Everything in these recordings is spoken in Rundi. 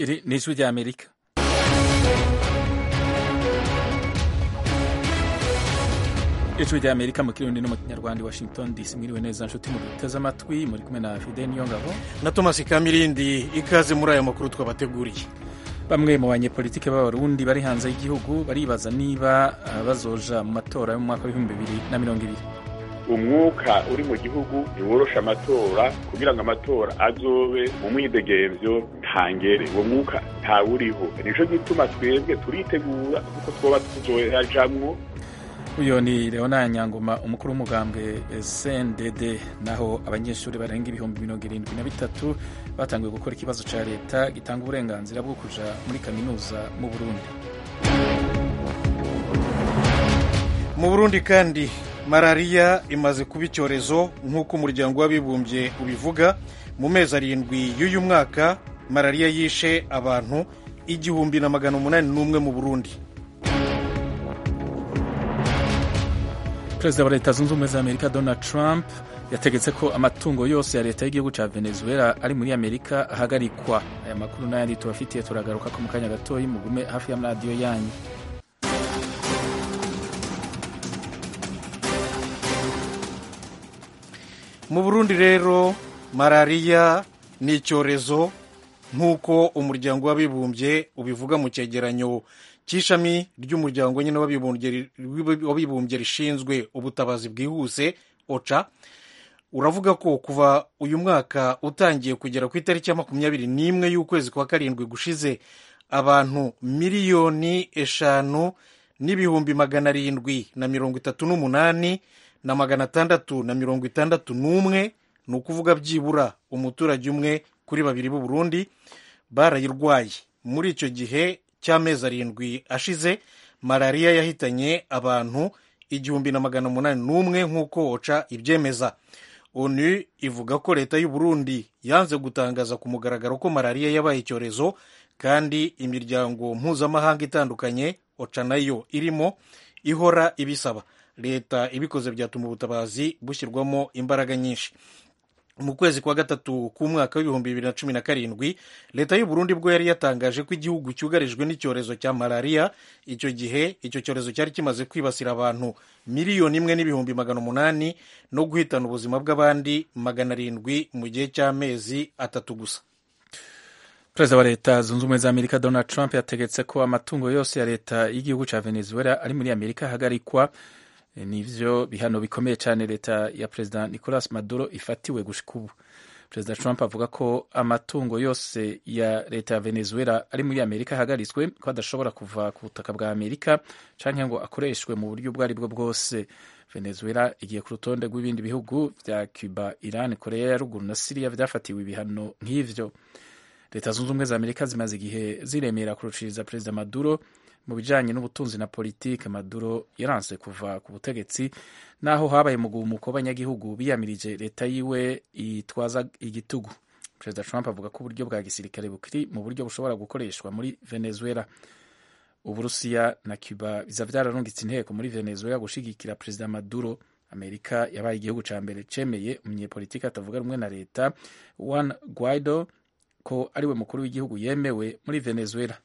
Iri ni ijwi rya Amerika. ijwi rya Amerika mu kirundi no mu kinyarwanda i Washington DC mwiriwe neza nshuti mu duteze amatwi muri kumwe na Fidel Niyongabo na Thomas Kamirindi ikaze muri aya makuru twabateguriye bamwe mu banyepolitike b'abarundi bari hanze y'igihugu baribaza niba uh, bazoja mu matora yo mu mwaka w'ibihumbi bibiri na mirongo ibiri umwuka uri mu gihugu ntiworosha amatora kugira ngo amatora azobe mu mwidegemvyo ntangere uwo mwuka ntawuriho nico gituma twebwe turitegura kuko twoba tuzoyajamwo uyo ni leona nyangoma umukuru w'umugambwe cndd naho abanyeshuri barenga ibihumbi mirongo irindwi na bitatu batanguye gukora ikibazo ca leta gitanga uburenganzira bwo kuja muri kaminuza mu burundi mu burundi kandi malariya imaze kuba icyorezo nk'uko umuryango w'abibumbye ubivuga mu mezi arindwi y'uyu mwaka malariya yishe abantu igihumbi na magana umunani n'umwe mu burundi perezida wa leta zunze ubumwe za amerika donald trump yategetse ko amatungo yose ya leta y'igihugu cya venezuela ari muri amerika ahagarikwa aya makuru n'ayandi tubafitiye turagaruka ko mu kanya gatoya mugume hafi y'amaradiyo yanyu mu burundi rero malariya ni icyorezo nk'uko umuryango w'abibumbye ubivuga mu cyegeranyo cy'ishami ry'umuryango nyine w'abibumbye rishinzwe ubutabazi bwihuse oca uravuga ko kuva uyu mwaka utangiye kugera ku itariki ya makumyabiri n'imwe y'ukwezi kwa karindwi gushize abantu miliyoni eshanu n'ibihumbi magana arindwi na mirongo itatu n'umunani na magana atandatu na mirongo itandatu n'umwe ni ukuvuga byibura umuturage umwe kuri babiri b'u Burundi barayirwaye muri icyo gihe cy'amezi arindwi ashize malariya yahitanye abantu igihumbi na magana umunani n'umwe nk'uko oca ibyemeza onu ivuga ko leta y'u Burundi yanze gutangaza ku mugaragaro ko malariya yabaye icyorezo kandi imiryango mpuzamahanga itandukanye oca nayo irimo ihora ibisaba leta ibikoze byatuma ubutabazi bushyirwamo imbaraga nyinshi mu kwezi kwa gatatu k'umwaka w'ibihumbi bibiri na cumi na karindwi leta y'u Burundi bwo yari yatangaje ko igihugu cyugarijwe n'icyorezo cya malariya icyo gihe icyo cyorezo cyari kimaze kwibasira abantu miliyoni imwe n'ibihumbi magana umunani no guhitana ubuzima bw'abandi magana arindwi mu gihe cy'amezi atatu gusa perezida wa leta zunze ubumwe za amerika donald trump yategetse ko amatungo yose ya leta y'igihugu cya venezuela ari muri amerika ahagarikwa nivyo bihano bikomeye cyane leta ya perezida nicolas maduro ifatiwe gushika ubu perezida trump avuga ko amatungo yose ya leta ya venezuela ari muri amerika ahagaritswe ko adashobora kuva ku butaka bwa amerika canke ngo akoreshwe mu buryo ubwo ari bwo bwose venezuela igiye ku rutonde rw'ibindi bihugu vya cuba iran korea ya ruguru na siriya vyafatiwe ibihano nk'ivyo leta zunze ubumwe za amerika zimaze igihe ziremera kurushiriza perezida maduro mu bijanye n'ubutunzi na politike maduro yaranse kuva ku butegetsi naho habaye mugumuko w'abanyagihugu biyamirije leta yiwe itwaza igitugu perezida trump avuga ko uburyo bwa gisirikare bukiri mu buryo bushobora gukoreshwa muri venezuela uburusiya na cuba biza vyararungitse inteko muri venezuela gushigikira perezida maduro amerika yabaye igihugu ca mbere cemeye umunyepolitiki atavuga rumwe na leta juan guaido ko ariwe mukuru w'igihugu yemewe muri venezuela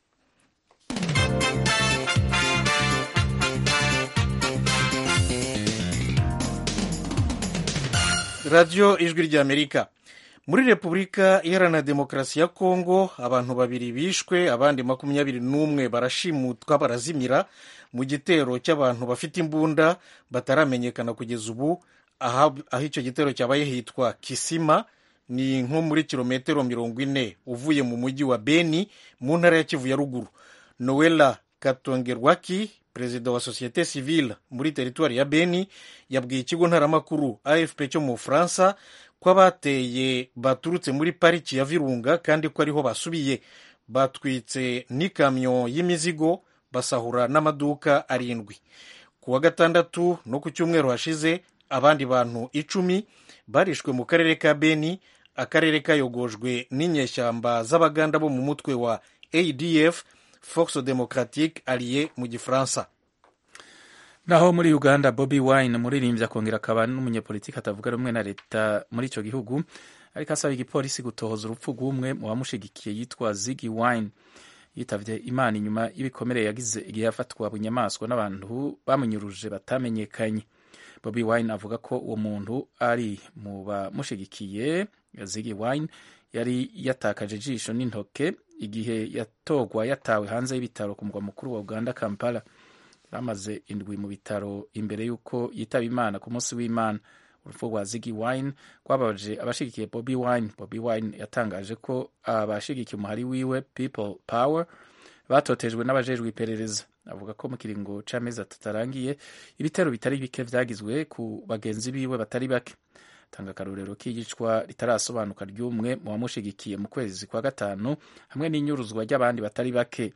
radiyo ijwi ry'amerika muri repubulika iharanira demokarasi ya kongo abantu babiri bishwe abandi makumyabiri n'umwe barashimutwa barazimira mu gitero cy'abantu bafite imbunda bataramenyekana kugeza ubu aho icyo gitero cyabaye hitwa kisima ni nko muri kilometero mirongo ine uvuye mu mujyi wa beni mu ntara ya kivu ya ruguru noella katongerwaki perezida wa sosiyete sivile muri teritwari ya beni yabwiye ikigo ntaramakuru afp cyo mu bufaransa ko abateye baturutse muri pariki ya virunga kandi ko ariho basubiye batwitse n'ikamyo y'imizigo basahura n'amaduka arindwi ku wa gatandatu no ku cyumweru hashize abandi bantu icumi barishwe mu karere ka beni akarere kayogojwe n'inyeshyamba z'abaganda bo mu mutwe wa adf force democratique alliée mu gifaransa naho muri uganda bobi wine umuririmbyi akongera akaba n'umunyepolitiki atavuga rumwe na leta muri icyo gihugu ariko asaba igipolisi gutohoza urupfu rw'umwe mu bamushigikiye yitwa zigi wine yitavye imana inyuma y'ibikomere yagize igihe yafatwa bunyamaswa n'abantu bamunyuruje batamenyekanye bobi wine avuga ko uwo muntu ari mu bamushigikiye zigi wine yari yatakaje ijisho n'intoke igihe yatogwa yatawe hanze y'ibitaro ku mugwa mukuru wa uganda kampala yamaze indwi mu bitaro imbere y'uko yitaba imana ku munsi w'imana urupfu rwa zigi wine rwababaje abashigikiye bobi wine bobi wine yatangaje ko abashigikiye umuhari wiwe people power batotejwe n'abajejwe iperereza avuga ko mu kiringo c'amezi atatu arangiye ibitero bitari bike vyagizwe ku bagenzi biwe batari bake tanga akarorero k'iyicwa ritarasobanuka ry'umwe mu bamushigikiye mu kwezi kwa gatanu hamwe n'inyuruzwa ry'abandi batari bake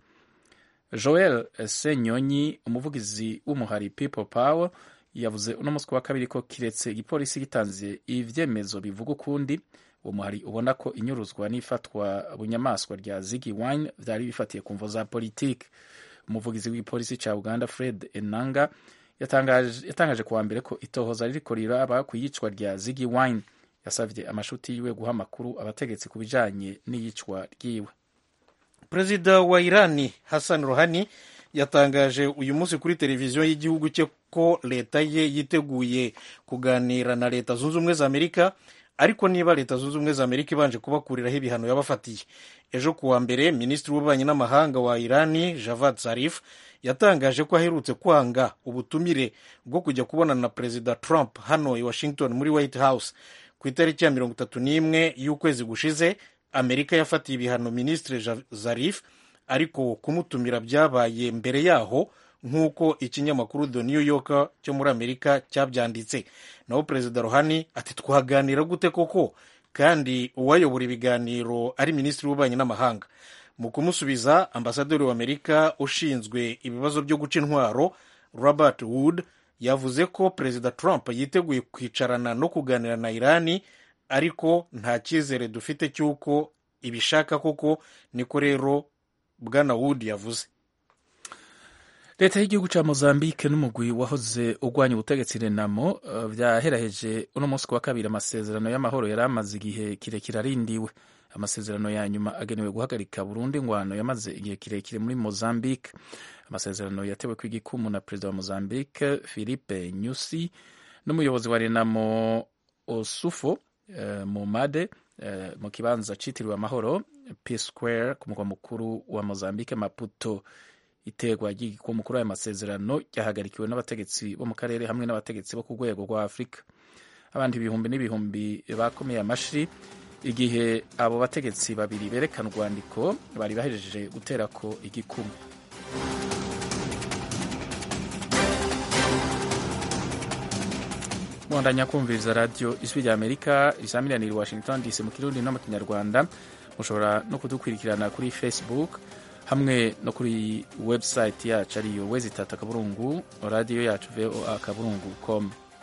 joel senyonyi umuvugizi w'umuhari people power yavuze uno munsi wa kabiri ko kiretse igipolisi gitanze ivyemezo bivuga ukundi uwo muhari ubona ko inyuruzwa n'ifatwa bunyamaswa rya zigi wine vyari bifatiye ku mvo za politike umuvugizi w'igipolisi ca uganda fred enanga yatangaje, yatangaje kuwa mbere ko itohoza ririko riraba ku iyicwa rya zigi wine yasavye amashuti yiwe guha amakuru abategetsi ku bijanye n'iyicwa ryiwe perezida wa irani hassan rohani yatangaje uyu munsi kuri televiziyo y'igihugu cye ko leta ye yiteguye kuganira na leta zunze ubumwe za amerika ariko niba leta zunze ubumwe za amerika ibanje kubakuriraho ibihano yabafatiye ejo kuwa mbere minisitiri w'ububanyi n'amahanga wa irani javad zarif yatangaje ko aherutse kwanga ubutumire bwo kujya kubonana na perezida trump hano i washington muri white house ku itariki ya mirongo itatu n'imwe y'ukwezi gushize amerika yafatiye ibihano minisitiri zarif ariko kumutumira byabaye mbere yaho nk'uko ikinyamakuru the new yorker cyo muri amerika cyabyanditse naho perezida rohani ati twaganira gute koko kandi uwayobora ibiganiro ari minisitiri w'ububanyi n'amahanga mu kumusubiza ambasaderi wa amerika ushinzwe ibibazo byo guca intwaro robert wood yavuze ko perezida trump yiteguye kwicarana no kuganira na irani ariko nta cyizere dufite cy'uko ibishaka koko niko rero bwana wood yavuze leta y'igihugu ca mozambique n'umugwi wahoze urwanya ubutegetsi renamo vyaheraheje uno munsi wa kabiri amasezerano y'amahoro yari amaze igihe kirekire arindiwe amasezerano ya nyuma agenewe guhagarika burundu ingwano yamaze igihe kirekire muri mozambique amasezerano yatewe ku igikumu na perezida wa mozambique philippe nyusi n'umuyobozi wa renamo osufo uh, mumade uh, mu kibanza citiriwe amahoro peace square ku mugwa mukuru wa mozambique maputo iterwa ry'igikumu kuri aya masezerano ryahagarikiwe n'abategetsi bo mu karere hamwe n'abategetsi bo ku rwego rwa afurika abandi ibihumbi n'ibihumbi bakomeye amashyi igihe abo bategetsi babiri berekana urwandiko bari bahejeje gutera ko igikumu mwandanya kumviriza radiyo ijwi rya amerika risamiraniye washington dc mu kirundi no mu kinyarwanda mushobora no kudukurikirana kuri facebook hamwe no kuri website yacu ariyo wezitata akaburungu radiyo yacu voa akaburungu com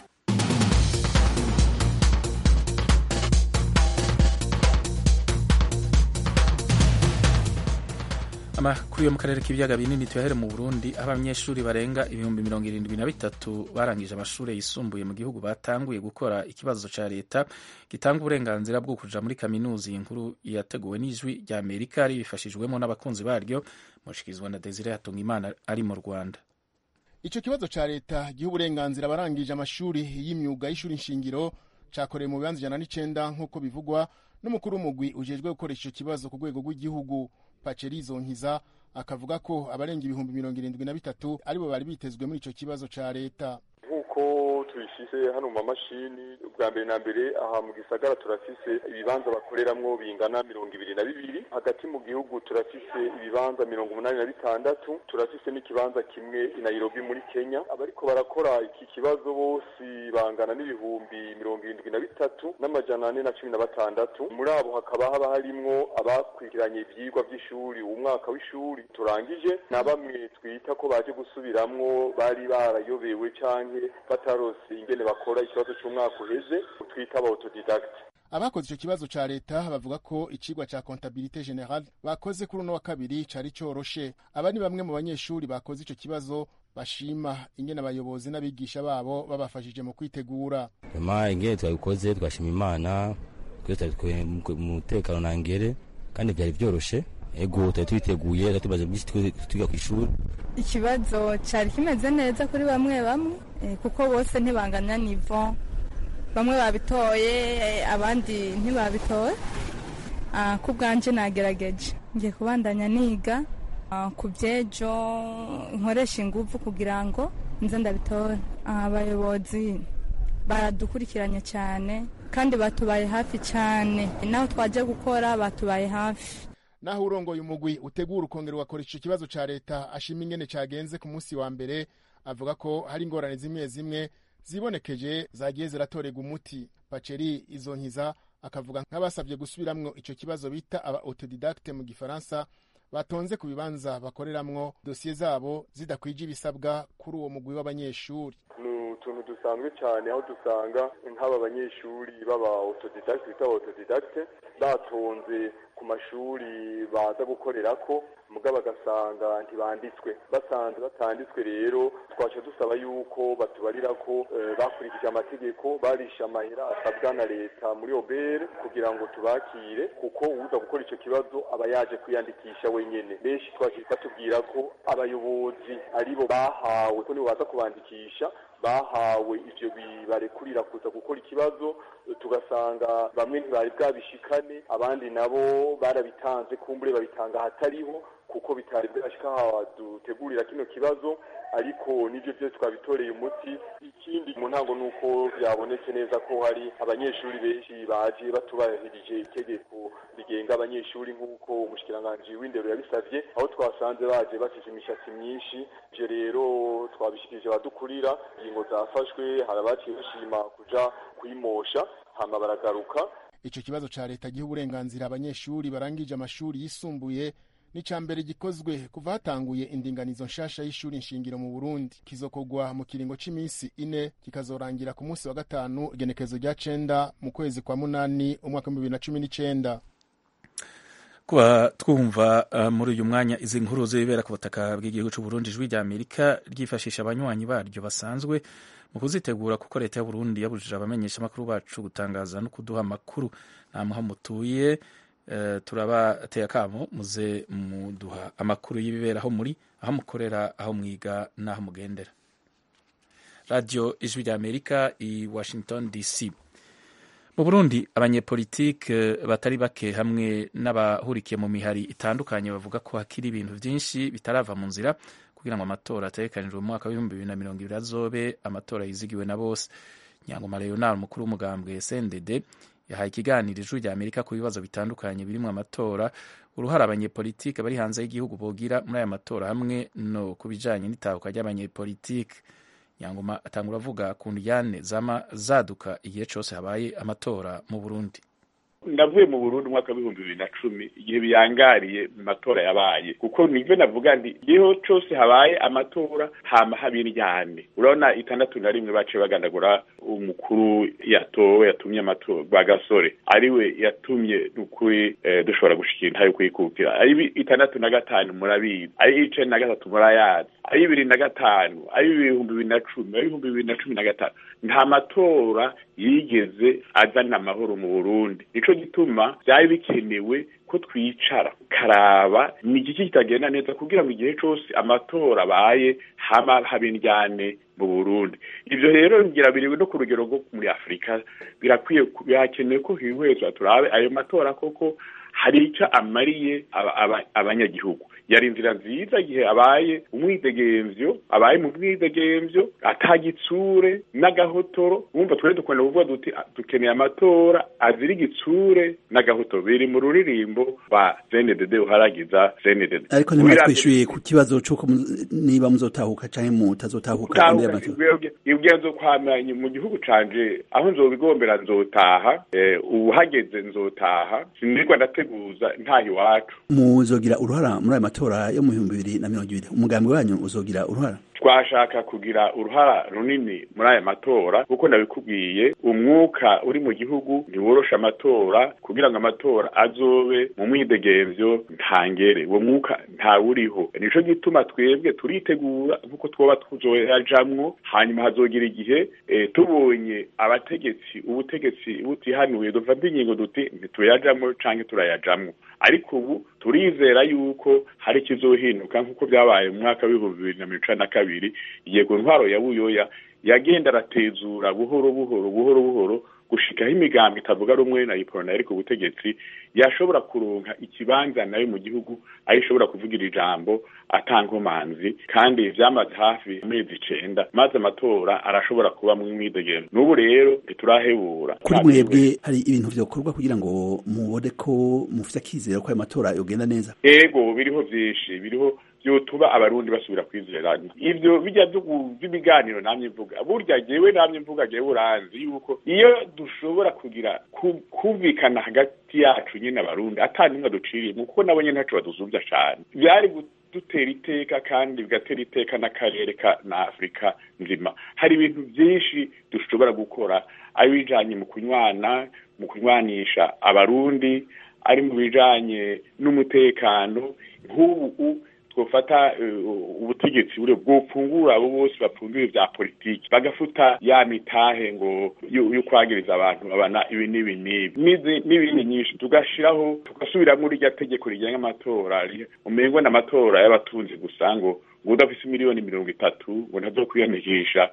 amakuru yo mu karere k'ibiyaga binini tuyahere mu burundi aho abanyeshuri barenga ibihumbi mirongo irindwi na bitatu barangije amashuri yisumbuye mu gihugu batanguye gukora ikibazo cya leta gitanga uburenganzira bwo kuja muri kaminuza iyi nkuru yateguwe n'ijwi rya amerika ribifashijwemo n'abakunzi baryo mushikirizwa na desire hatungimana ari mu rwanda icyo kibazo cya leta giha uburenganzira abarangije amashuri y'imyuga y'ishuri nshingiro cyakorewe mu bibanza ijana n'icenda nk'uko bivugwa n'umukuru w'umugwi ujejwe gukoresha icyo kibazo ku rwego rw'igihugu pacerizo nkiza akavuga ko abarenga ibihumbi mirongo irindwi na bitatu aribo bari bitezwe muri icyo kibazo cya leta nk'uko tubifise hano mu mamashini ubwa mbere na mbere aha mu gisagara turafise ibibanza bakoreramwo bingana mirongo ibiri na bibiri hagati mu gihugu turafise ibibanza mirongo umunani na bitandatu turafise n'ikibanza kimwe i nairobi muri kenya abariko barakora iki kibazo bose bangana n'ibihumbi mirongo irindwi na bitatu n'amajana ane na cumi na batandatu muri abo hakaba haba harimwo abakurikiranye ivyigwa vy'ishuri umwaka w'ishuri turangije na bamwe twita ko baje gusubiramwo bari barayobewe canke batarose ingene bakora ikibazo cy'umwaka uheze twita aba autodidact abakoze icyo kibazo cya leta bavuga ko icigwa cya comptabilité générale bakoze kuri uno wa kabiri cari coroshe aba ni bamwe mu banyeshuri bakoze icyo kibazo bashima ingene abayobozi n'abigisha babo babafashije mu kwitegura nyuma ingene twabikoze twashima imana twese twari mu mutekano nangere kandi byari byoroshe ego twari twiteguye twari tumaze byinshi twiga ku ishuri ikibazo cyari kimeze neza kuri bamwe bamwe kuko bose ntibanganya nivo bamwe babitoye abandi ntibabitoye ku bwanjye nagerageje ngiye kubandanya niga ku byejo nkoresha ingufu kugira ngo nze ndabitore abayobozi baradukurikiranye cyane kandi batubaye hafi cyane naho twajya gukora batubaye hafi naho urongoye umugwi utegura ukongera ugakoresha icyo kibazo cya leta ashima ingene cyagenze ku munsi wa mbere avuga ko hari ingorane zimwe zimwe zibonekeje zagiye ziratorerwa umuti paceri izo nkiza akavuga nk'abasabye gusubiramwo icyo kibazo bita aba autodidacte mu gifaransa batonze ku bibanza bakoreramwo dosiye zabo zidakwije ibisabwa kuri uwo mugwi w'abanyeshuri ni utuntu dusanzwe cyane aho dusanga nk'aba banyeshuri baba autodidacte bita autodidacte batonze ku mashuri baza gukorera ko muga bagasanga ntibanditswe basanze batanditswe rero twaca dusaba yuko batubarira ko bakurikije amategeko barisha amahera asabwa na leta muri obere kugira ngo tubakire kuko uza gukora icyo kibazo aba yaje kwiyandikisha wenyine benshi twaje batubwira ko abayobozi aribo bahawe ko nibo baza kubandikisha bahawe ivyo bibarekurira kuza gukora ikibazo tugasanga bamwe ntibari bwabishikane abandi nabo barabitanze kumbure babitanga ahatariho kuko bitari bwashika aha dutegurira kino kibazo ariko nivyo byose twabitoreye umuti ikindi mu ntango nuko byabonetse neza ko hari abanyeshuri benshi baje batubahirije itegeko rigenga abanyeshuri nk'uko umushikiranganji w'indero yabisavye aho twasanze baje bafise imishatsi myinshi ivyo rero twabishikirije abadukurira ingingo zafashwe hari abaciye bashima kuja kuyimosha hama baragaruka ico kibazo ca leta giha uburenganzira abanyeshuri barangije amashuri yisumbuye ni ca mbere gikozwe kuva hatanguye indinganizo nshasha y'ishuri nshingiro mu burundi kizokorwa mu kiringo c'imisi ine kikazorangira ku munsi wa gatanu igenekezo rya cenda mu kwezi kwa munani umwaka w'ibibiri na cumi n'icenda kuba twumva uh, muri uyu mwanya izi nkuru zibera ku butaka bw'igihugu c'uburundi ijwi rya amerika ryifashisha abanywanyi baryo basanzwe mu kuzitegura kuko leta y'uburundi yabujije abamenyesha amakuru bacu gutangaza no kuduha amakuru nta muha mutuye uh, turabateye akamo muze muduha amakuru y'ibibera aho muri aho mukorera aho mwiga n'aho mugendera radio ijwi rya amerika i washington dc mu burundi abanyepolitike batari bake hamwe n'abahurikiye mu mihari itandukanye bavuga ko hakiri ibintu byinshi bitarava mu nzira kugira ngo amatora ategekanijwe mu mwaka w'ibihumbi bibiri na mirongo ibiri azobe amatora yizigiwe na bose nyangoma leonard umukuru w'umugambwe snded yahaye ikiganiro ijwi rya amerika ku bibazo bitandukanye birimo amatora uruhare abanyepolitike bari hanze y'igihugu bogira muri aya matora hamwe no ku bijanye n'itahuka ry'abanyepolitike nyangoma atangura avuga ku ndyane zama zaduka igihe cyose habaye amatora mu burundi ndavuye mu burundi umwaka w'ibihumbi bibiri na cumi igihe biyangariye mu matora yabaye kuko nibyo navuga nti igihe cyose habaye amatora hama haba indyane urabona itandatu na rimwe baciye bagandagura umukuru yatowe yatumye amatora rwa gasore ariwe yatumye n'ukuri dushobora gushikira intayo kuyikukira ari itandatu na gatanu murabizi ari icenda na gatatu murayazi ari bibiri na gatanu ari ibihumbi bibiri na cumi ari ibihumbi bibiri na cumi na gatanu nta matora yigeze azana amahoro mu burundi nico gituma byari bikenewe ko twicara karaba ni igiki kitagenda neza kugira ngo igihe cyose amatora abaye haba haba indyane mu burundi ibyo rero ngira biriwe no ku rugero rwo muri afurika birakwiye birakenewe ko hihwezwa turabe ayo matora koko hari icyo amariye abanyagihugu yari inzira nziza igihe abaye umwidegemvyo abaye mu mwidegemvyo atagitsure n'agahotoro wumva twari dukunda kuvuga duti dukeneye amatora azira igitsure n'agahotoro biri mu ruririmbo rwa CNDD uharagiza CNDD ariko ntimwatwishyuye ku kibazo c'uko niba muzotahuka canke mutazotahuka imbere y'amatora ibwenzo kwamanye mu gihugu canje aho nzobigombera nzotaha ubu hageze nzotaha sinirwa ndateguza ntaha iwacu muzogira uruhara muri ayo matora yo mu bihumbi bibiri na mirongo ibiri umugambi wanyu uzogira uruhara twashaka kugira uruhara runini muri aya matora kuko nabikubwiye umwuka uri mu gihugu ntiworosha amatora kugira ngo amatora azobe mu mwidegemvyo ntangere uwo mwuka ntawuriho nico gituma twebwe turitegura nkuko twoba tuzoyajamwo hanyuma hazogira igihe e, tubonye abategetsi ubutegetsi butihanuye dufata ingingo duti ntituyajamwo canke turayajamwo ariko ubu turizera yuko hari ikizohinduka nk'uko byabaye mu mwaka w'ibihumbi bibiri na mirongo icenda na kabiri yego ntwaro ya buyoya yagenda aratezura buhoro buhoro buhoro buhoro gushikaho imigambi itavuga rumwe na iporona yari ku butegetsi yashobora kuronka ikibanza nayo mu gihugu aho ishobora kuvugira ijambo atankomanzi kandi vyamaze hafi amezi icenda maze amatora arashobora kuba mu mwidegembyo n'ubu rero ntiturahebura kuri mwebwe hari ibintu vyokorwa kugira ngo mubone ko mufise akizera ko ayo matora yogenda neza ego biriho vyinshi biriho vyotuba abarundi basubira kwizerana ivyo bijya vy'ibiganiro namye mvuga burya jewe namye mvuga jewe uranzi yuko iyo dushobora kugira kumvikana hagati yacu nyine abarundi ata nimwe duciriyemo kuko nabo nyene ntaco baduzuvya cane vyari dutera iteka kandi bigatera iteka n'akarere na afurika nzima hari ibintu vyinshi dushobora gukora ari bijanye mu kunywana mu kunywanisha abarundi ari mu bijanye n'umutekano nk'ubu twofata ubutegetsi bure bwopfungura abo bose bapfunduye vya politiki bagafuta ya mitahe ngo yo kwagiriza abantu abana ibi n'ibi n'ibi n'ibindi nyinshi tugashiraho tugasubiramwo rirya tegeko rigenga amatora umengo n'amatora y'abatunzi gusa ngo ngo udafise miliyoni mirongo itatu ngo ntazokwiyandikisha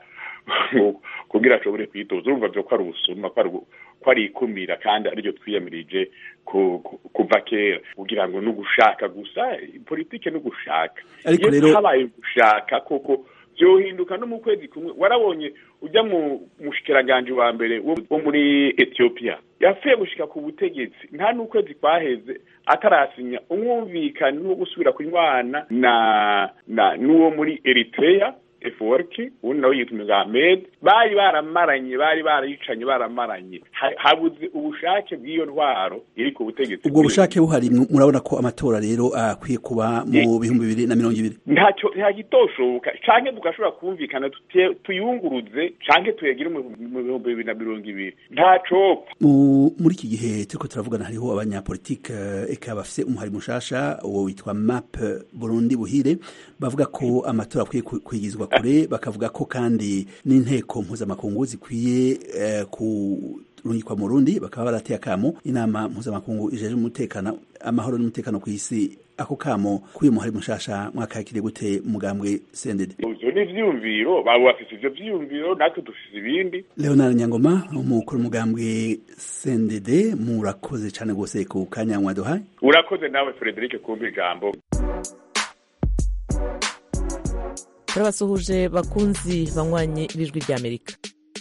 kugira ashobore kwitoza urumva vyo ko ari ubusuma ko ari ikumira kandi ariryo twiyamirije kuva kera kugira ngo n'ugushaka gusa politike n'ugushaka ariko iyo rero habaye gushaka koko vyohinduka no mu kwezi kumwe warabonye ujya mu mushikiranganje wa mbere wo muri Ethiopia yapfuye gushika ku butegetsi nta n'ukwezi kwaheze atarasinya umwumvikane wo gusubira kunywana na na n'uwo muri Eritrea eforki ubundi nawe yitwa Ahmed bari baramaranye bari barayicanye baramaranye habuze ubushake bw'iyo ntwaro iri ku butegetsi ubwo bushake buhari murabona ko amatora rero akwiye kuba mu bihumbi bibiri na mirongo ibiri ntacyo ntagitoshoboka canke tugashobora kumvikana tuyunguruze canke tuyagire mu bihumbi bibiri na mirongo ibiri ntacopfa muri iki gihe turiko turavugana hariho abanyapolitike eka bafise umuhari mushasha uwo witwa map burundi buhire bavuga ko amatora akwiye kwigizwa kure bakavuga ko kandi n'inteko mpuzamakungu zikwiye eh, kurungikwa mu Burundi bakaba barateye akamo inama mpuzamakungu ijeje umutekano amahoro n'umutekano ku isi ako kamo k'uyu muhari mushasha mwakakiriye gute mugambwe CNDD ivyo ni ivyiyumviro babo bafise ivyo vyiyumviro natwe dufise ibindi Leonard Nyangoma umukuru mugambwe CNDD murakoze cane gose ku kanya mwaduhaye urakoze nawe Frederic kumpa ijambo turabasuhuje bakunzi banywanye b'ijwi ry'amerika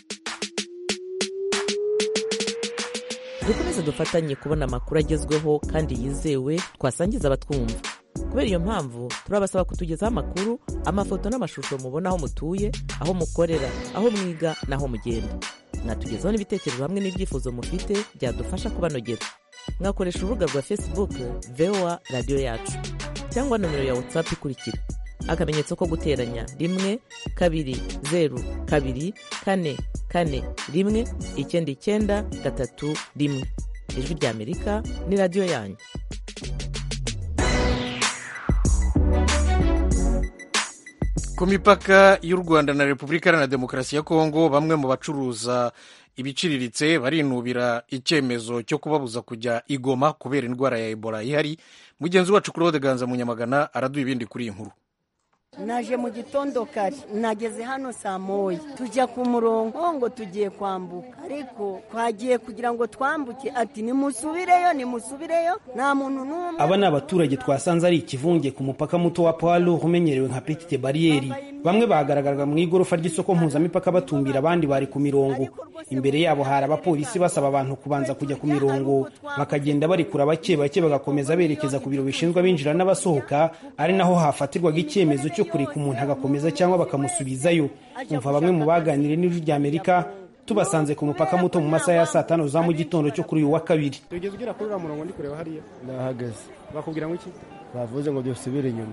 dukomeze dufatanye kubona amakuru agezweho kandi yizewe twasangiza abatwumva kubera iyo mpamvu turabasaba kutugezaho amakuru amafoto n'amashusho mubona aho mutuye aho mukorera aho mwiga n'aho mugenda mwatugezaho n'ibitekerezo hamwe n'ibyifuzo mufite byadufasha kubanogera mwakoresha urubuga rwa facebook voa radiyo yacu cyangwa nomero ya whatsapp ikurikira akamenyetso ko guteranya rimwe kabiri zeru kabiri kane kane rimwe icyenda icyenda gatatu rimwe ijwi ry'amerika ni radiyo yanyu ku mipaka y'u rwanda na repubulika iharanira demokarasi ya kongo bamwe mu bacuruza ibiciriritse barinubira icyemezo cyo kubabuza kujya igoma kubera indwara ya ebola ihari mugenzi wacu claude ganza munyamagana araduha ibindi kuri iyi nkuru naje mu gitondo kare nageze hano saa moya tujya ku murongo ngo tugiye kwambuka ariko twagiye kugira ngo twambuke ati nimusubireyo nimusubireyo nta muntu n'umwe aba ni abaturage twasanze ari ikivunge ku mupaka muto wa palo umenyerewe nka petite bariyeri bamwe bagaragaraga mu igorofa ry'isoko mpuzamipaka batumbira abandi bari ku mirongo imbere yabo hari abapolisi basaba abantu kubanza kujya ku mirongo bakagenda barikura bake bake bagakomeza berekeza ku biro bishinzwe abinjira n'abasohoka ari naho hafatirwaga icyemezo cyo kureka umuntu agakomeza cyangwa bakamusubizayo umva bamwe mu baganiriye n'ijwi rya amerika tubasanze ku mupaka muto mu masaha ya saa tanu za mu gitondo cyo kuri uyu wa kabiri tugeze ugera kuri uriya murongo ndi kureba hariya ndahagaze bakubwira ngo iki bavuze ngo dusubire inyuma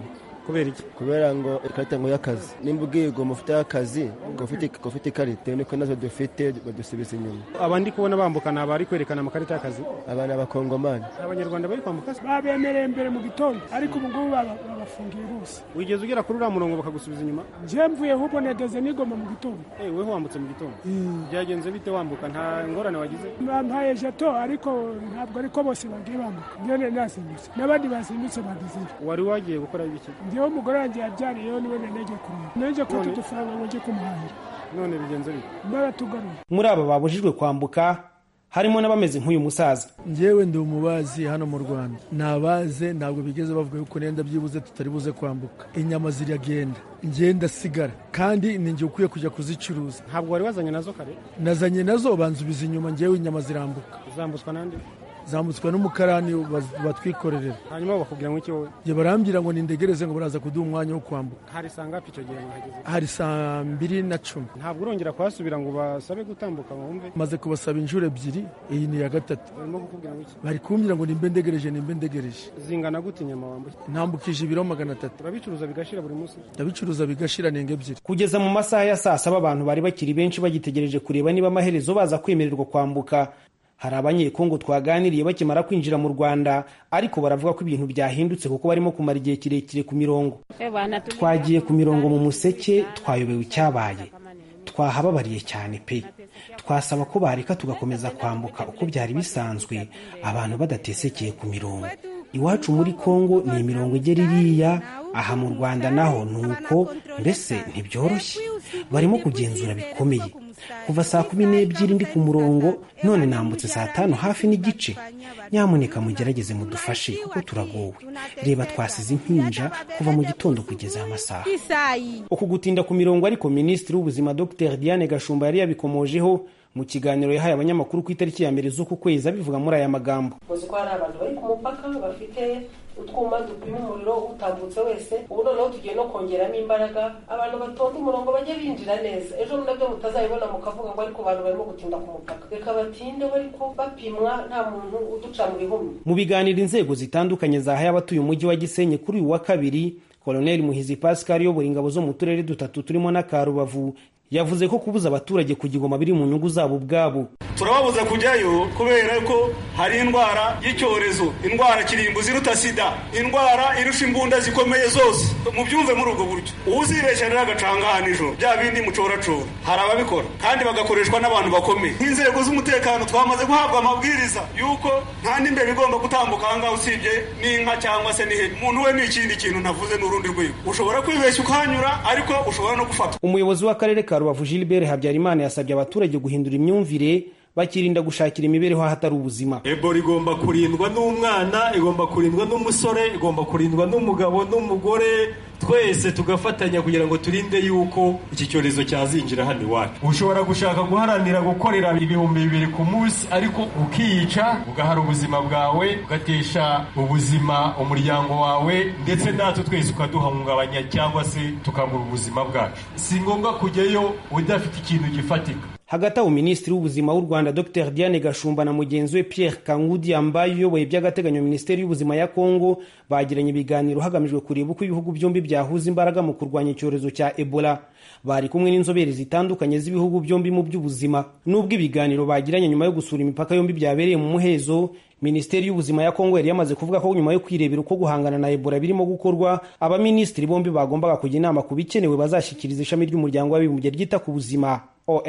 kubera iki kubera ngo ikarita ngo y'akazi nimba ubwiye ngo mufite akazi ngo ufite ikarita niko nazo dufite badusubiza inyuma aba ndi kubona bambuka ni abari kwerekana amakarita y'akazi aba ni abakongomani abanyarwanda bari kwambuka babemereye mbere mu gitondo ariko ubu ngubu babafungiye bose wigeze ugera kuri uriya murongo bakagusubiza inyuma njye mvuye ahubwo negeze nigoma mu gitondo weho wambutse mu gitondo byagenze bite wambuka nta ngorane wagize bampaye jeto ariko ntabwo ariko bose bagiye bambuka njyewe nasimbutse n'abandi basimbutse bagezeyo wari wagiye gukora ibiki njyewe umugore wanjye yabyariyeho niwe nagiye kureba naje kwita udufaranga ngo njye kumuhahira none bigenze bite baratugaruye muri aba babujijwe kwambuka harimo n'abameze nk'uyu musaza njyewe ndi umubazi hano mu rwanda nabaze ntabwo bigeze bavuga yuko nenda byibuze tutari buze kwambuka inyama ziragenda ngenda sigara kandi ni njye ukwiye kujya kuzicuruza ntabwo wari wazanye nazo kare nazanye nazo banzubiza inyuma njyewe inyama zirambuka zambutswa n'andi zambutswe n'umukarani batwikorerera hanyuma bakubwira ngo iki wowe njye barambwira ngo nindegereze ngo baraza kuduha umwanya wo kwambuka hari saa ngapi icyo gihe mwahageze hari saa mbiri na cumi ntabwo urongera kuhasubira ngo basabe gutambuka ngo wumve maze kubasaba inshuro ebyiri iyi ni iya gatatu barimo kukubwira ngo iki bari kumbwira ngo nimbe ndegereje nimbe ndegereje zingana gute inyama wambuye ntambukije ibiro magana atatu urabicuruza bigashira buri munsi ndabicuruza bigashira nenge ebyiri kugeza mu masaha ya saa saba abantu bari bakiri benshi bagitegereje kureba niba amaherezo baza kwemererwa kwambuka hari abanyekongo twaganiriye bakimara kwinjira mu rwanda ariko baravuga ko ibintu byahindutse kuko barimo kumara igihe kirekire ku mirongo twagiye ku mirongo mu museke twayobewe icyabaye twahababariye cyane pe twasaba ko bareka tugakomeza kwambuka uko byari bisanzwe abantu badatesekeye ku mirongo iwacu muri kongo ni imirongo igera iriya aha mu rwanda naho ni uko mbese ntibyoroshye barimo kugenzura bikomeye kuva saa kumi n'ebyiri ndi ku murongo none nambutse saa tanu hafi n'igice nyamuneka mugerageze mudufashe kuko turagowe reba twasize impinja kuva mu gitondo kugeza amasaha uku gutinda ku mirongo ariko minisitiri w'ubuzima dr diane gashumba yari yabikomojeho mu kiganiro yahaye abanyamakuru ku itariki ya mbere z'uku kwezi abivuga muri aya magambo muzi ko hari abantu bari ku mupaka bafite utwuma dupima umuriro utambutse wese ubu noneho tugiye no kongeramo imbaraga abantu batonda umurongo bajye binjira neza ejo nabyo mutazabibona mukavuga ngo ariko abantu barimo gutinda ku mupaka reka batinde ariko bapimwa nta muntu uduca mu bihumbi mu biganiro inzego zitandukanye zahaye abatuye umujyi wa gisenyi kuri uyu wa kabiri koloneli muhizi pascal uyobora ingabo zo mu turere dutatu turimo n'akarubavu yavuze ko kubuza abaturage kugigoma biri mu nyungu zabo ubwabo turababuza kujyayo kubera ko hari indwara y'icyorezo indwara kirimbuzi iruta sida indwara irusha imbunda zikomeye zose mubyumve muri ubwo buryo uzibeshya rero agacanga hano ijoro bya bindi mucoracora hari ababikora kandi bagakoreshwa n'abantu bakomeye nk'inzego z'umutekano twamaze guhabwa amabwiriza y'uko nta n'imbere igomba gutambuka ahangaha usibye n'inka cyangwa se n'ihene umuntu we ni ikindi kintu ntavuze n'urundi rwego ushobora kwibeshya ukahanyura ariko ushobora no gufatwa umuyobozi w'akarere ka rubavu gilbert habyarimana yasabye abaturage guhindura imyumvire bakirinda gushakira imibereho ahatari ubuzima ebola igomba kurindwa n'umwana igomba kurindwa n'umusore igomba kurindwa n'umugabo n'umugore twese tugafatanya kugira ngo turinde yuko iki cyorezo cyazinjira hano iwacu ushobora gushaka guharanira gukorera ibihumbi bibiri ku munsi ariko ukiyica ugahara ubuzima bwawe ugatesha ubuzima umuryango wawe ndetse natwe twese ukaduhungabanya cyangwa se tukabura ubuzima bwacu si ngombwa kujyayo udafite ikintu gifatika hagati aho minisitiri w'ubuzima w'u rwanda dr diane gashumba na mugenzi we pierre kangudi yambaye uyoboye by'agateganyo minisiteri y'ubuzima ya kongo bagiranye ibiganiro hagamijwe kureba uko ibihugu byombi byahuza imbaraga mu kurwanya icyorezo cya ebola bari kumwe n'inzobere zitandukanye z'ibihugu byombi mu by'ubuzima n'ubwo ibiganiro bagiranye nyuma yo gusura imipaka yombi byabereye mu muhezo minisiteri y'ubuzima ya kongo yari yamaze kuvuga ko nyuma yo kwirebera uko guhangana na ebola birimo gukorwa abaminisitiri bombi bagombaga kujya inama ku bikenewe bazashyikiriza ishami ry'umuryango w'abibumbye ryita ku buzima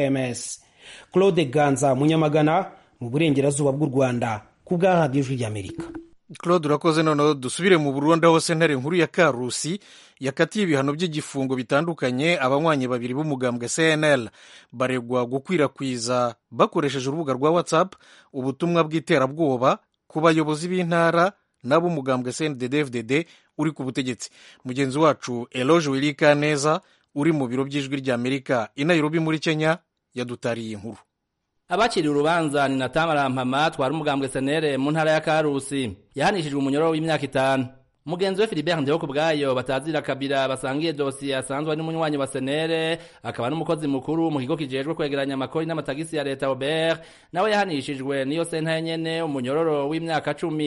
oms claude ganza munyamagana mu burengerazuba bw'u rwanda ku bwa radiyo ijwi ry'amerika claude urakoze noneho dusubire mu burundi aho sentare nkuru ya karusi yakatiye ibihano by'igifungo bitandukanye abanywanyi babiri b'umugambwe cnl baregwa gukwirakwiza bakoresheje urubuga rwa whatsapp ubutumwa bw'iterabwoba ku bayobozi b'intara n'ab'umugambwe cndd uri ku butegetsi mugenzi wacu eloge wirika neza uri mu biro by'ijwi ry'amerika i nairobi muri kenya yadutariye inkuru abakiriye urubanza ni natamara mpama twari umugambwe senere mu ntara ya karusi yahanishijwe umunyororo w'imyaka itanu mugenzi we Philibert Ndeho kubwayo batazira kabira basangiye dosiye asanzwe ari n'umunywanyi wa senere akaba n'umukozi mukuru mu kigo kijejwe kwegeranya amakori n'amatagisi ya leta Robert nawe yahanishijwe niyo senta nyene umunyororo w'imyaka cumi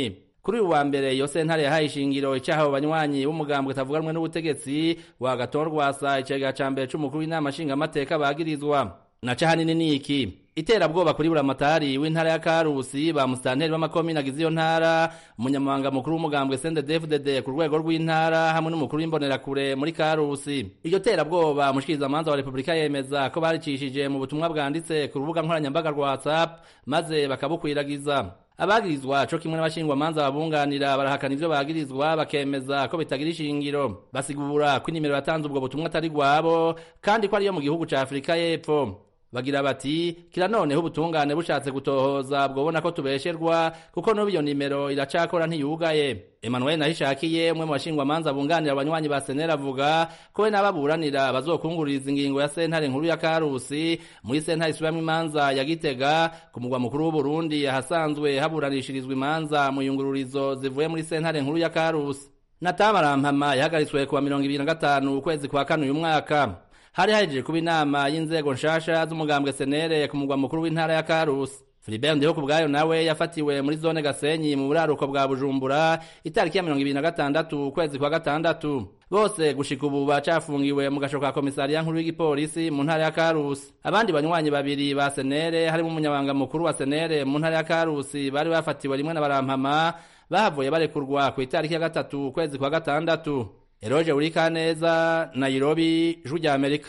kuri uyu wa mbere iyo sentare yahaye ishingiro icaha abo banywanyi b'umugambwe utavuga rumwe n'ubutegetsi wa gatorwasa icega ca mbere c'umukuru w'inama nshingamateka bagirizwa naca hanini ni iki iterabwoba kuri buramatari w'intara ya karusi ba musitanteri b'amakomine agize iyo ntara umunyamabanga mukuru w'umugambwe sendedefudede ku rwego rw'intara hamwe n'umukuru w'imbonerakure muri karusi iryo terabwoba umushikirizamanza wa repubulika yemeza ko baricishije mu butumwa bwanditse ku rubuga nkoranyambaga rwa whatsapp maze bakabukwiragiza abagirizwa co kimwe n'abashingwamanza babunganira barahakana ivyo bagirizwa bakemeza ko bitagira ishingiro basigura ko inimero yatanze ubwo butumwa atari rwabo kandi ko ariyo mu gihugu ca afurika y'epfo bagira bati kira noneho ubutungane bushatse gutohoza bwobona ko tubesherwa kuko n'ubu iyo nimero iracakora ntiyugaye emmanuel nahishakiye umwe mu bashingwamanza bunganira abanywanyi ba senera avuga ko we n'ababuranira bazokunguririza ingingo ya sentare nkuru ya karusi muri sentare isubiramo imanza ya gitega ku mugwa mukuru w'uburundi ahasanzwe haburanishirizwa imanza mu yungururizo zivuye muri sentare nkuru ya karusi natamarampama yahagaritswe kuwa mirongo ibiri na gatanu ukwezi kwa kane uyu mwaka hari hahejeje kuba inama y'inzego nshasha z'umugambwe senere ku mugwa mukuru w'intara ya karusi Philibert Ndiho kubwayo nawe yafatiwe muri zone Gasenyi mu buraruko bwa Bujumbura itariki ya 2026 ukwezi kwa gatandatu bose gushika ubu bacafungiwe mu gasho ka komisariya nkuru y'igipolisi mu ntara ya Karusi abandi banywanyi babiri ba Senere harimo umunyabanga mukuru wa Senere mu ntara ya Karusi bari bafatiwe rimwe na barampama bahavuye barekurwa ku itariki ya gatatu ukwezi kwa gatandatu Eroje Urikaneza Nairobi Ijwi rya Amerika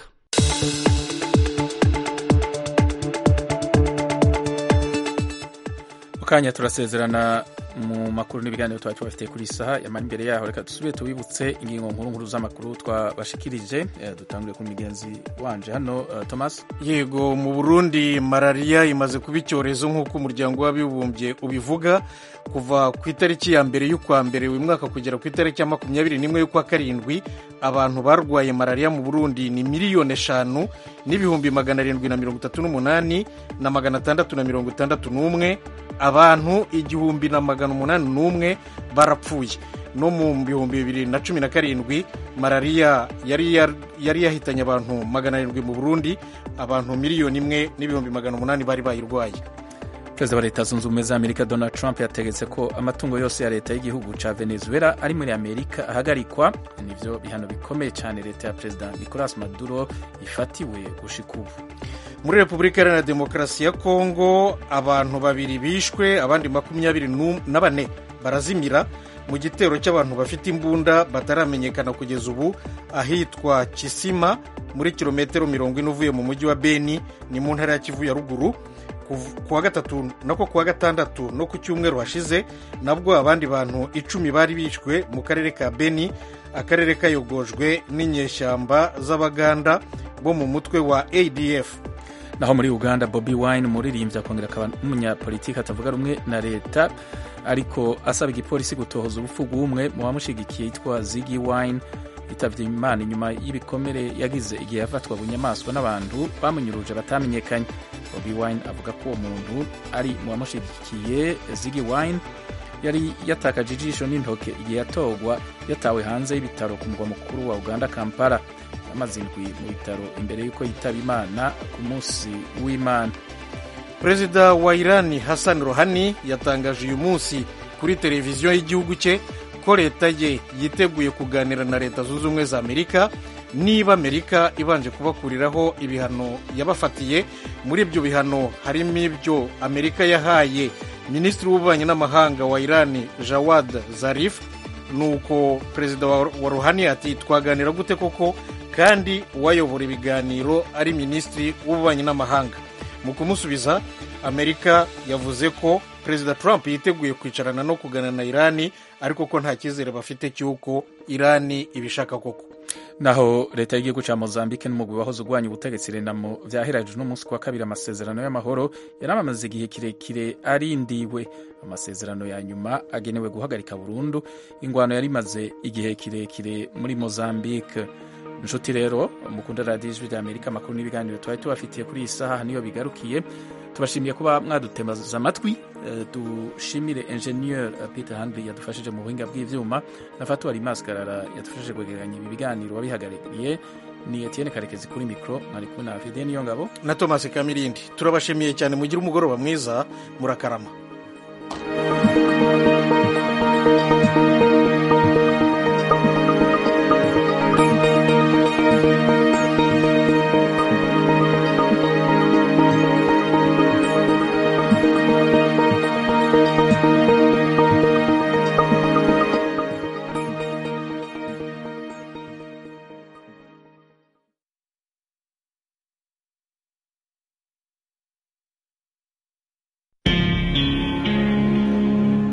mukanya turasezerana mu makuru n'ibiganiro twari tubafitiye kuri saha yamara imbere yaho reka dusubire tubibutse ingingo nkuru nkuru z'amakuru twabashikirije dutangure ku migenzi wanje hano uh, Thomas yego mu Burundi malaria imaze kuba icyorezo nk'uko umuryango w'abibumbye ubivuga kuva ku itariki ya mbere y'ukwa mbere uyu mwaka kugera ku itariki ya makumyabiri n'imwe y'ukwa karindwi abantu barwaye malaria mu Burundi ni miliyoni eshanu n'ibihumbi magana arindwi na mirongo itatu n'umunani na magana atandatu na mirongo itandatu n'umwe abantu igihumbi na magana umunani n'umwe barapfuye no mu bihumbi bibiri na cumi na karindwi malariya yari yari yahitanye abantu magana arindwi mu burundi abantu miliyoni imwe n'ibihumbi magana umunani bari bayirwaye perezida wa leta zunze ubumwe za amerika donald trump yategetse ko amatungo yose ya leta y'igihugu ca venezuela ari muri amerika ahagarikwa nivyo bihano bikomeye cyane leta ya perezida nicolas maduro ifatiwe gushika ubu muri repubulika iharanira demokarasi ya kongo abantu babiri bishwe abandi makumyabiri na bane barazimira mu gitero cy'abantu bafite imbunda bataramenyekana kugeza ubu ahitwa kisima muri kilometero mirongo ine uvuye mu mujyi wa beni ni mu ntara ya kivu ya ruguru kuwa gatatu nako kuwa gatandatu no ku cyumweru hashize nabwo abandi bantu icumi bari bishwe mu karere ka beni akarere kayogojwe n'inyeshyamba z'abaganda bo mu mutwe wa adf naho muri uganda bobi wine umuririmbyi akongera akaba n'umunyapolitiki atavuga rumwe na leta ariko asaba igipolisi gutohoza urupfu rw'umwe mu bamushigikiye yitwa zigi wine yitabye imana inyuma y'ibikomere yagize igihe yafatwa bunyamaswa n'abantu bamunyuruje batamenyekanye bobi wine avuga ko uwo muntu ari mu bamushigikiye zigi wine yari yatakaje ijisho n'intoke igihe yatorwa yatawe hanze y'ibitaro ku mugwa mukuru wa uganda kampala amaze indwi mu bitaro imbere y'uko yitaba imana ku munsi w'imana perezida wa irani hassan rohani yatangaje uyu munsi kuri televiziyo y'igihugu cye ko leta ye yiteguye kuganira na leta zunze ubumwe za amerika niba amerika ibanje kubakuriraho ibihano yabafatiye muri ibyo bihano harimo ibyo amerika yahaye minisitiri w'ububanyi n'amahanga wa irani jawad zarif nuko perezida wa rohani ati twaganira gute koko kandi uwayobora ibiganiro ari minisitiri w'ububanyi n'amahanga mu kumusubiza amerika yavuze ko perezida trump yiteguye kwicarana no kuganira na irani ariko ko nta cyizere bafite cy'uko irani ibishaka koko naho leta y'igihugu cya mozambique n'umugwi wahoze urwanya ubutegetsi renamo byahirajwe n'umunsi wa kabiri amasezerano y'amahoro yari amaze igihe kirekire arindiwe amasezerano ya nyuma agenewe guhagarika burundu ingwano yari imaze igihe kirekire muri mozambique inshuti rero mukunda radiyo ijwi rya amerika amakuru n'ibiganiro twari tubafitiye kuri iyi saha niyo bigarukiye tubashimiye kuba mwadutemaza amatwi dushimire enjeniyeri peter handley yadufashije mu buhinga bw'ibyuma na fatuwari maskarara yadufashije kwegeranya ibi biganiro wabihagarariye ni etienne karekezi kuri mikoro mwari kumwe na fide niyo ngabo na thomas kamirindi turabashimiye cyane mugire umugoroba mwiza murakarama